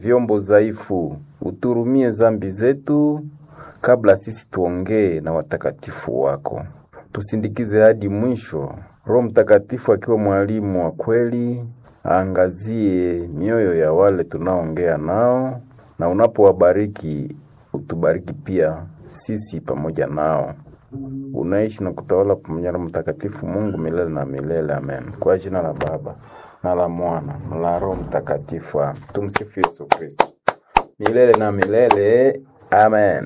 vyombo dhaifu, uturumie zambi zetu kabla sisi tuongee na watakatifu wako. Tusindikize hadi mwisho. Roho Mtakatifu akiwa mwalimu wa kweli, aangazie mioyo ya wale tunaongea nao, na unapowabariki utubariki pia sisi pamoja nao. Unaishi na kutawala pamoja na Mtakatifu Mungu milele na milele. Amen. Kwa jina la Baba na la Mwana na la Roho Mtakatifu. Amen. Tumsifu Yesu Kristo milele na milele. Amen.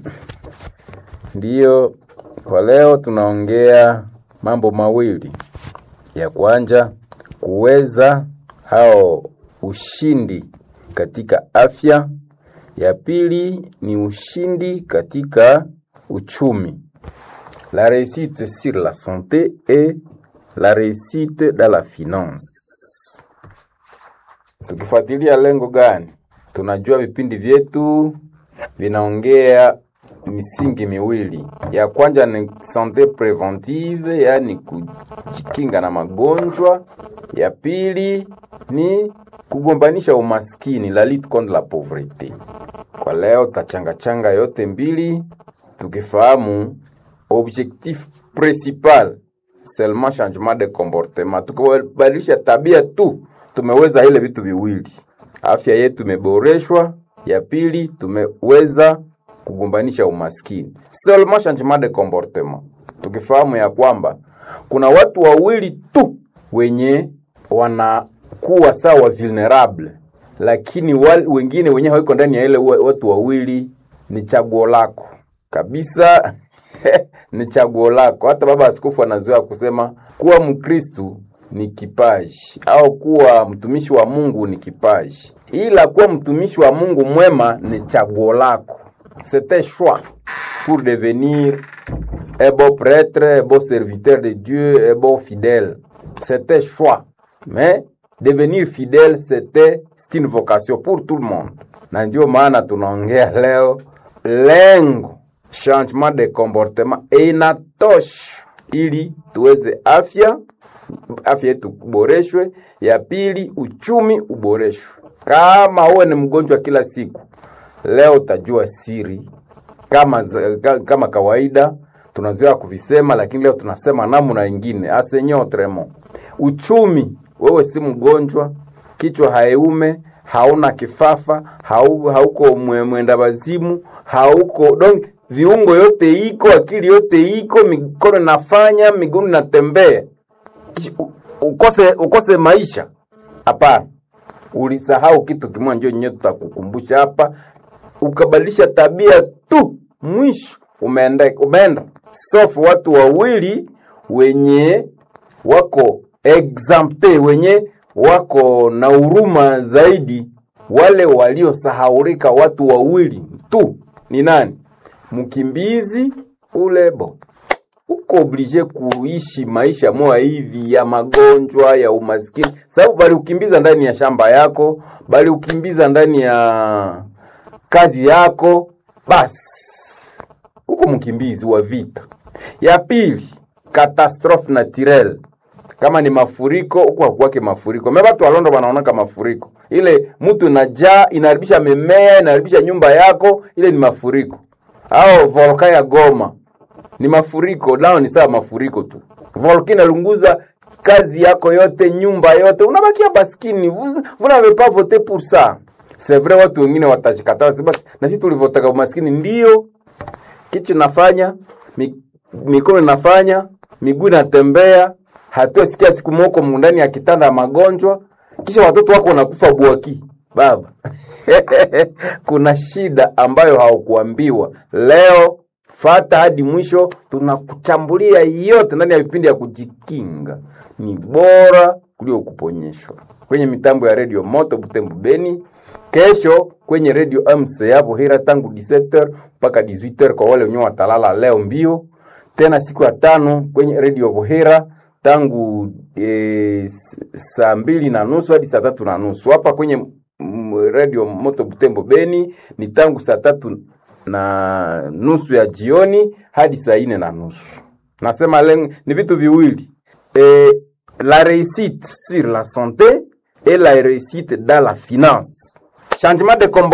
Ndiyo, kwa leo tunaongea mambo mawili. Ya kwanza kuweza au ushindi katika afya. Ya pili ni ushindi katika uchumi. La réussite sur la santé et la réussite dans la finance. Tukifuatilia lengo gani? Tunajua vipindi vyetu vinaongea misingi miwili. Ya kwanza ni sante preventive, yaani kujikinga na magonjwa. Ya pili ni kugombanisha umaskini, la lutte contre la pauvreté. Kwa leo tachangachanga yote mbili tukifahamu objectif principal seulement changement de comportement. Tukibadilisha tabia tu tumeweza ile vitu viwili, afya yetu imeboreshwa. Ya pili tumeweza kugombanisha umaskini, seulement changement de comportement. Tukifahamu ya kwamba kuna watu wawili tu wenye wanakuwa sawa vulnerable, lakini wal, wengine wenye hawiko ndani ya ile watu wawili, ni chaguo lako kabisa ni chaguo lako. Hata baba askofu anazoea kusema kuwa Mkristu ni kipaji au kuwa mtumishi wa Mungu ni kipaji, ila kuwa mtumishi wa Mungu mwema ni chaguo lako. C'est un choix pour devenir un bon prêtre, un bon serviteur de Dieu, un bon fidèle. C'est un choix. Mais devenir fidèle, c'était c'est une vocation pour tout le monde. Na ndio maana tunaongea leo lengo changement de comportement inatosha ili tuweze afya afya yetu uboreshwe. Ya pili uchumi uboreshwe. Kama uwe ni mgonjwa kila siku, leo utajua siri kama, kama kawaida tunazoea kuvisema, lakini leo tunasema namna ingine asenye autrement. Uchumi, wewe si mgonjwa, kichwa haiume hauna kifafa, hau, hauko mwenda wazimu, hauko donc viungo yote iko, akili yote iko, mikono nafanya, miguu natembea, ukose ukose maisha? Hapana, ulisahau kitu kimoja, ndio nyewe tutakukumbusha hapa. Ukabadilisha tabia tu, mwisho umeenda umeenda sofu. Watu wawili wenye wako exempte, wenye wako na huruma zaidi, wale waliosahaulika, watu wawili tu ni nani? Mkimbizi ulebo uko oblige kuishi maisha moya hivi ya magonjwa ya umaskini, sababu bali ukimbiza ndani ya shamba yako, bali ukimbiza ndani ya kazi yako, basi uko mkimbizi wa vita. Ya pili, catastrophe naturelle kama ni mafuriko huko hakuwake mafuriko. Mimi watu walondo wanaonaka mafuriko. Ile mtu najaa inaharibisha mimea, inaharibisha nyumba yako, ile ni mafuriko. Au volkano ya Goma ni mafuriko, nao ni sawa mafuriko tu. Volkano inalunguza kazi yako yote, nyumba yote, unabakia baskini. Vous, vous n'avez pas voté pour ça. C'est vrai, watu wengine watashikataa basi, na sisi tulivotaka umaskini. Ndio kitu nafanya, mikono inafanya, miguu inatembea hatuasikia siku moko ndani ya kitanda ya magonjwa, kisha watoto wako wanakufa bwaki. Baba, kuna shida ambayo haukuambiwa leo. Fata hadi mwisho, tunakuchambulia yote ndani ya vipindi ya kujikinga. Ni bora kuliko kuponyeshwa kwenye mitambo ya redio Moto Butembo Beni, kesho kwenye redio MC hapo Hira tangu 17h mpaka 18h kwa wale wenyewe watalala leo mbio. Tena siku ya tano kwenye redio Bohera tangu e, saa mbili na nusu hadi saa tatu na nusu hapa kwenye radio Moto Butembo Beni ni tangu saa tatu na nusu ya jioni hadi saa ine na nusu. Nasema lengo ni vitu viwili e, la réussite sur la santé et la réussite dans la finance. changement de